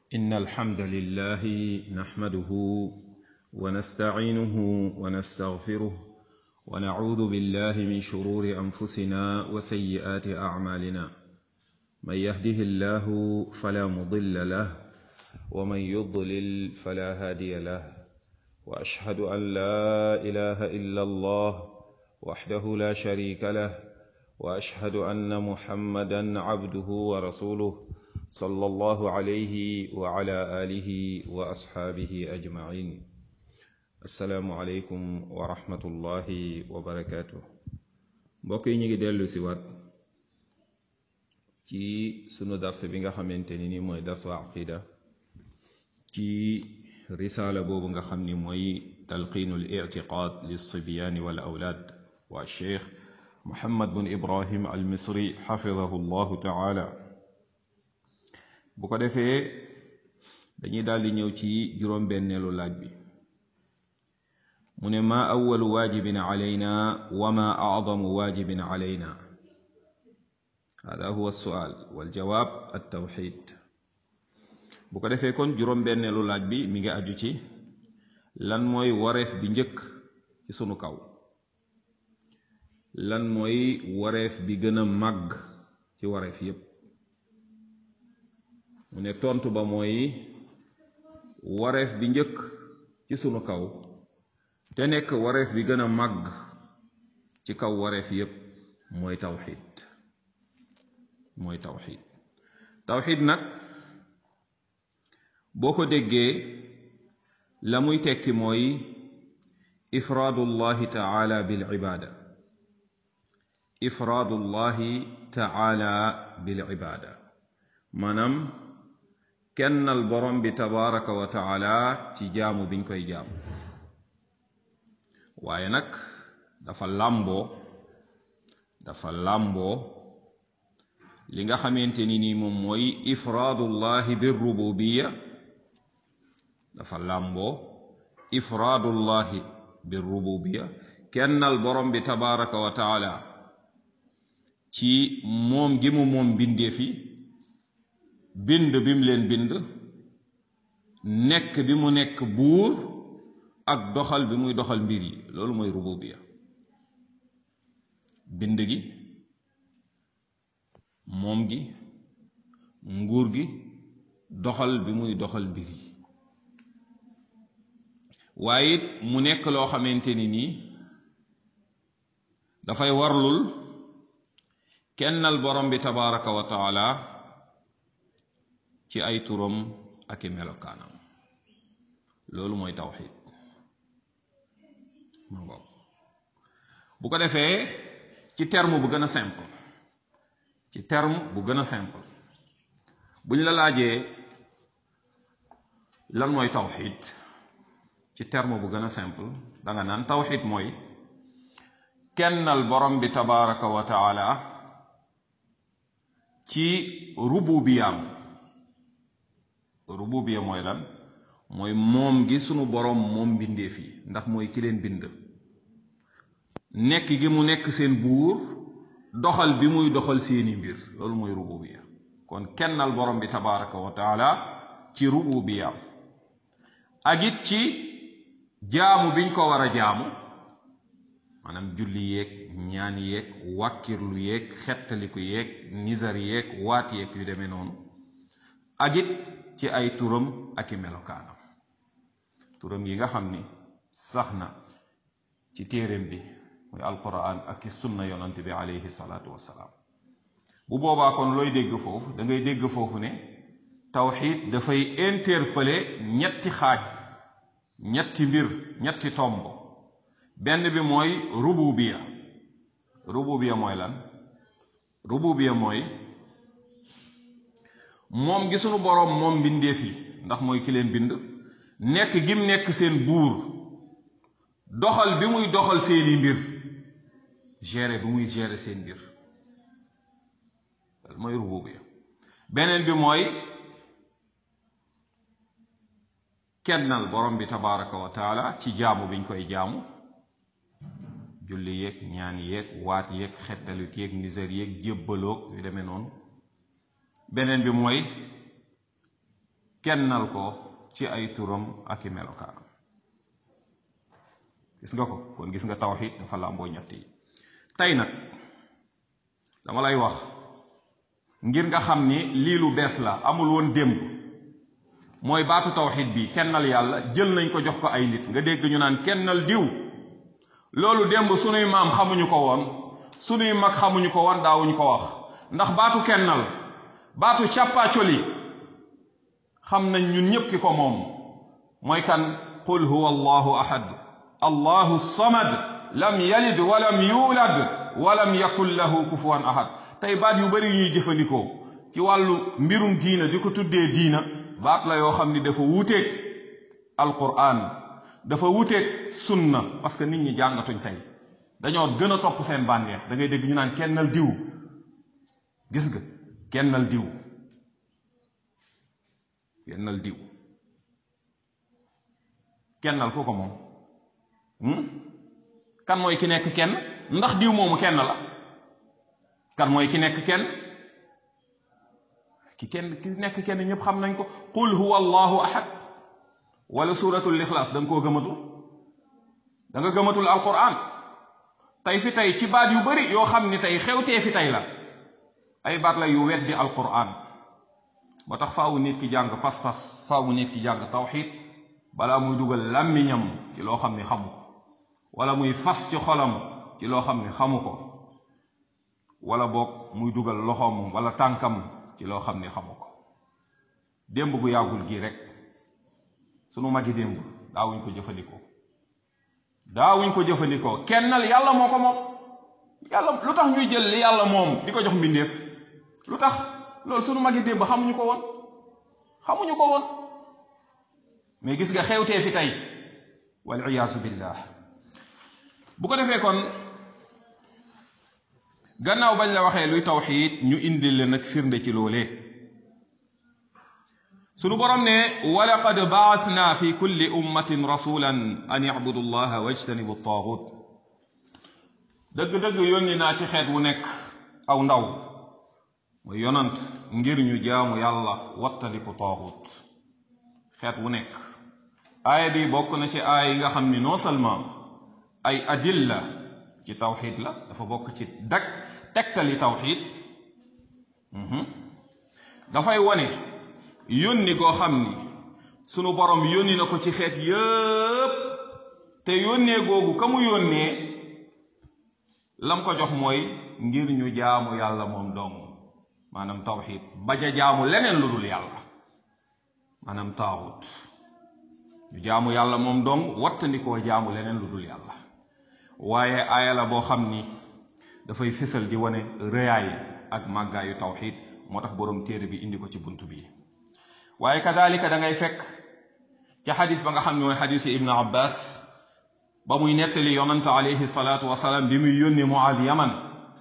إن الحمد لله نحمده ونستعينه ونستغفره ونعوذ بالله من شرور أنفسنا وسيئات أعمالنا من يهده الله فلا مضل له ومن يضلل فلا هادي له وأشهد أن لا إله إلا الله وحده لا شريك له وأشهد أن محمدا عبده ورسوله صلى الله عليه وعلى آله وأصحابه أجمعين السلام عليكم ورحمة الله وبركاته mbokk yi ñu ngi dellu si waat ci sunu dars bi nga xamante ni ni mooy darsu aqida ci risaala boobu nga xam ni mooy talqiinu al ictiqaad lilsibyaani wal awlaad waa cheikh muhammad bun ibrahim al misri xafidahu llahu taala bu ko defee dañuy daldi ñëw ci juróom-benneelu laaj bi mu ne maa awalu waajibin calayna wa maa acdamu waajibin calayna hada huwa alsuaal waljawaab altawxid bu ko defee kon juróom-benneelu laaj bi mi ngi aju ci lan mooy wareef bi njëkk ci sunu kaw lan mooy wareef bi gën a màgg ci wareef yépp mu ne tontu ba mooy wareef bi njëkk ci sunu kaw te nekk wareef bi gën a màgg ci kaw wareef yépp mooy tawxid mooy tawxid tawxid nag boo ko déggee la muy tekki mooy ifraadullahi taala bil ibaada ifraadullahi taala bil ibaada maanaam kennal borom bi tabaraka wa taala ci jaamu biñ koy jaamu waaye nag dafa làmboo dafa làmboo li nga xamante ni nii moom mooy ifraadullahi bir rububiya dafa làmboo ifraadullahi bir rububiya kennal borom bi tabaraka wa taala ci moom gi mu moom bindeef yi bind bi mu leen bind nekk bi mu nekk buur ak doxal bi muy doxal mbir yi loolu mooy rububiya bind gi moom gi nguur gi doxal bi muy doxal mbir yi waaye it mu nekk loo xamante ni nii dafay warlul kennal borom bi tabaraka wa taala ci ay turam ak i melokaanam loolu mooy tawxid ma ngoog bu ko defee ci terme bu gën a simple ci terme bu gën a simple bu ñu la laajee lan mooy tawxid ci terme bu gën a simple danga naan tawxid mooy kennal borom bi tabaraka wa taala ci rububiyaam rububiya mooy lan mooy moom gi sunu borom moom mbindeef yi ndax mooy ki leen bind nekk gi mu nekk seen buur doxal bi muy doxal seeni mbir loolu mooy rububiya kon kennal borom bi tabaraka wa taala ci rububiyaam ak it ci jaamu biñ ko war a jaamu maanaam julli yeeg ñaan yeeg wàkkirlu yeeg xettaliku yeeg nizar yeeg waat yeeg yu demee noonu ak it ci ay turam ak i melokaanam turam yi nga xam ni sax na ci téeréem bi muy alquran ak ci sunna yonante bi alayhi salaatu wassalaam bu boobaa kon looy dégg foofu da ngay dégg foofu ne tawxid dafay interpeller ñetti xaaj ñetti mbir ñetti tomb benn bi mooy rububiya rububiya mooy lan rububiya mooy moom gi sunu boroom moom mbindeef yi ndax mooy ki leen bind nekk gim nekk seen buur doxal bi muy doxal seeni mbir gérer bi muy gérer seen mbir mooy rububiya beneen bi mooy kennal borom bi tabaraka wa taala ci jaamu biñ koy jaamu julli yeeg ñaan yeeg waat yeeg xettalit yeeg niser yeeg jébbaloog yu demee noonu beneen bi mooy kennal ko ci ay turam ak i melokaanam gis nga ko kon gis nga tawxid dafa làmboo ñett yi tey nag dama lay wax ngir nga xam ni lii lu bees la amul woon démb mooy baatu tawxid bi kennal yàlla jël nañ ko jox ko ay nit nga dégg ñu naan kennal diw loolu démb sunuy maam xamuñu ko woon sunuy mag xamuñu ko woon daawuñu ko wax ndax baatu kennal baatu càppaacoli xam nañ ñun ñépp ki ko moom mooy kan qul huwa allahu ahad allahu samad lam yalid walam yulad walam yakun lahu kufuwan ahad tey baat yu bari ñuy jëfandikoo ci wàllu mbirum diina di ko tuddee diina baat la yoo xam ni dafa wuuteeg alquran dafa wuuteeg sunna parce que nit ñi jàngatuñ tey dañoo gën a topp seen bànneex da ngay dégg ñu naan kennal diw gis nga kennal diw kennal diw kennal ku ko moom kan mooy ki nekk kenn ndax diw moomu kenn la kan mooy ki nekk kenn ki kenn ki nekk kenn ñëpp xam nañ ko qul huwa allahu ahad wala suratul ixlaas da nga koo gëmatul da nga gëmatul alquran tey fi tey ci baat yu bari yoo xam ni tey xewtee fi tey la ay baat la yu weddi alquran moo tax faawu nit ki jàng pas-pas faawu nit ki jàng tawxid balaa muy dugal làmmiñam ci loo xam ni xamu ko wala muy fas ci xolam ci loo xam ni xamu ko wala boog muy dugal loxoom wala tànkam ci loo xam ni xamu ko démb gu yàggul gii rek sunu magi démb daawuñ ko jëfandikoo daawuñ ko jëfandikoo kennal yàlla moo ko moom yàlla lu tax ñuy jël li yàlla moom di ko jox mbindeef lu tax loolu sunu magi démb xamuñu ko woon xamuñu ko woon mais gis nga xewtee fi tey wal iyaasu billah bu ko defee kon gannaaw bañ la waxee luy tawxiid ñu indil leen nag firnde ci loolee sunu borom ne walaqad baatna fi kulli ummatin rasulan an yacbudu llaha wajtanibu taagut dëgg-dëgg yónni naa ci xeet wu nekk aw ndaw mooy yonant ngir ñu jaamu yàlla wattandiku taagut xeet wu nekk aaya bi bokk na ci aaya yi nga xam ni non seulement ay adilla ci tawxid la dafa bokk ci dak tegtali tawxid dafay wone yónni goo xam ni sunu borom yónni na ko ci xeet yépp te yónnee googu ka mu yónnee lam ko jox mooy ngir ñu jaamu yàlla moom dong maanaam tawxid bañ a jaamu leneen lu dul yàlla maanaam taawut ñu jaamu yàlla moom dong wattandikoo jaamu leneen lu dul yàlla waaye aaya la boo xam ni dafay fésal di wane rëyaay ak màggaayu tawxid moo tax boroom téere bi indi ko ci bunt bi waaye kadalika da ngay fekk ci xadis ba nga xam ne mooy xadisu ibnu abbas ba muy nettali yonante alayhi salaatu wasalaam bi muy yónni muaz yaman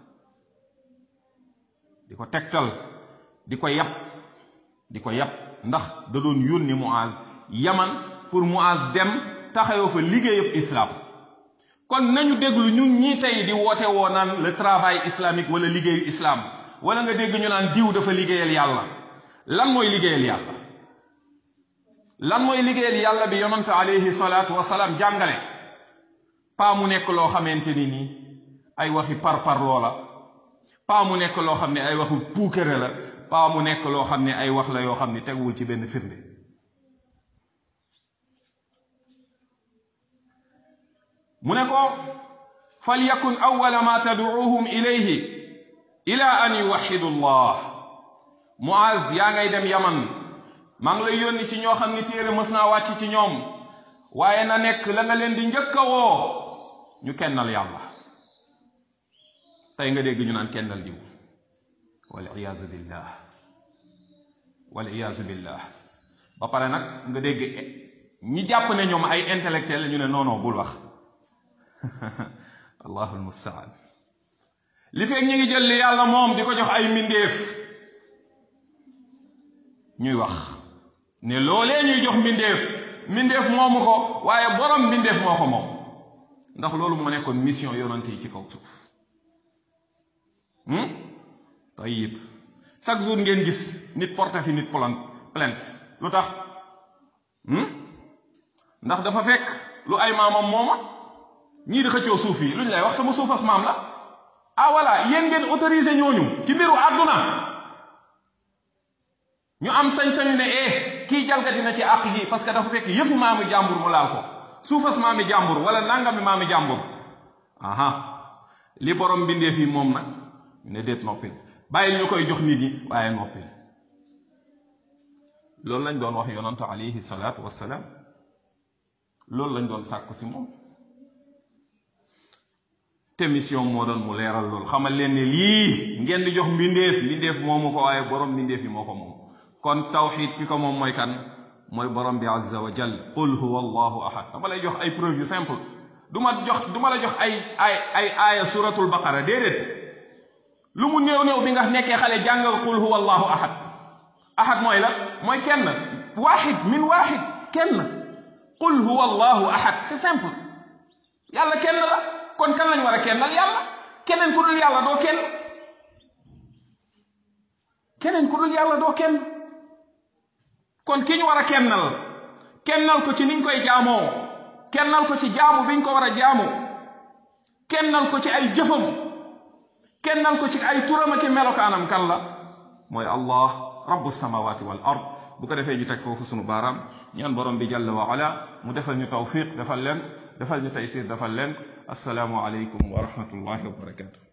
di ko tegtal di ko yab di ko yab ndax da doon yónni muaz yaman pour muaz dem taxawoo fa liggéeyab islam kon nañu déglu ñun ñii tey di woote woo naan le travail islamique wala liggéeyu islam wala nga dégg ñu naan diw dafa liggéeyal yàlla lan mooy liggéeyal yàlla lan mooy liggéeyal yàlla bi yonante alayhi salaatu wasalaam jàngale paa mu nekk loo xamante ni nii ay waxi par par loola paa mu nekk loo xam ne ay waxu puukere la paa mu nekk loo xam ne ay wax la yoo xam ne teguwul ci benn firnde mu ne ko fal yakun awwala ma tad'uuhum ilayhi ila an yuwaxidu llah muaz yaa ngay dem yaman maa ngi lay yónni ci ñoo xam ni téere mës naa wàcc ci ñoom waaye na nekk la nga leen di njëkk a woo ñu kennal yàlla tey nga dégg ñu naan kennal diw wal iyaazu billah wal iyaazu billah ba pare nag nga dégg ñi jàpp ne ñoom ay intellectuel la ñu ne noonoo bul wax allahu almustaan li fekk ñi ngi jël li yàlla moom di ko jox ay mbindeef ñuy wax ne loolee ñuy jox mbindeef mbindeef moomu ko waaye borom mbindeef moo ko moom ndax loolu moo nekkoon mission yonante yi ci kaw suuf tayib chaque jour ngeen gis nit porté fi nit plainte lu tax ndax dafa fekk lu ay maamam mooma ñii di xëccoo suuf yi lu ñu lay wax sama suufas maam la ah voilà yéen ngeen autorisé ñooñu ci mbiru àdduna ñu am sañ-sañu ne eh kii jalgati na ci àq gi parce que dafa fekk yëfu maami jàmbur mu laal ko suufas maami jàmbur wala nangami maami jàmbur aha li borom bindee fii moom nag ne déet noppil bàyyil ñu koy jox nit ñi waaye noppil loolu lañ doon wax yonante alayhi salaatu wassalaam loolu lañ doon sàkku si moom te mission moo doon mu leeral loolu xamal leen ne lii ngeen di jox mbindeef mbindeef moomu ko waaye borom mbindeef yi moo ko moom kon tawxid ki ko moom mooy kan mooy borom bi azza wa jal qul huwa allahu ahad dama lay jox ay preuve yu simple du ma jox du ma la jox ay ay ay aaya suratul baqara déedéet lu mu néew néew bi nga nekkee xale jàngal qul huwa allahu ahad ahad mooy la mooy kenn waaxid min waaxid kenn qul huwa allahu ahad c'est simple yàlla kenn la kon kan lañ war a kennal yàlla keneen ku dul yàlla doo kenn keneen ku dul yàlla doo kenn kon ki ñu war a kennal kennal ko ci niñ koy jaamoo kennal ko ci jaamu biñ ko war a jaamu kennal ko ci ay jëfam kennal ko ci ay turam ak melokaanam kan la mooy allah rabbu samawati wal ard bu ko defee ñu teg foofu sunu baaraam ñaan borom bi jalla wa ala mu defal ñu tawfiq defal leen defal ñu taysir defal leen assalaamu aleykum wa rahmatullahi wa barakatuh